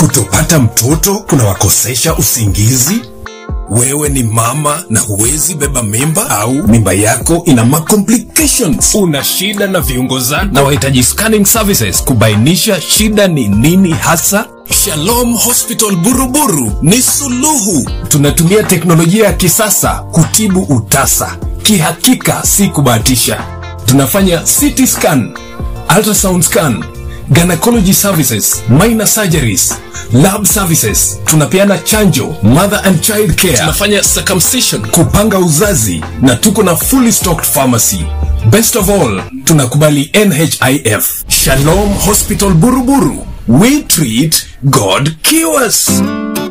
Kutopata mtoto kunawakosesha usingizi? Wewe ni mama na huwezi beba mimba au mimba yako ina ma complications? Una shida na viungo zako na wahitaji scanning services kubainisha shida ni nini hasa? Shalom Hospital Buruburu ni suluhu. Tunatumia teknolojia ya kisasa kutibu utasa, kihakika si kubahatisha. Tunafanya CT scan, ultrasound scan, gynecology services, minor surgeries, lab services. Tunapeana chanjo, mother and child care. Tunafanya circumcision. kupanga uzazi na tuko na fully stocked pharmacy. Best of all, tunakubali NHIF. Shalom Hospital Buruburu. We treat, God cures.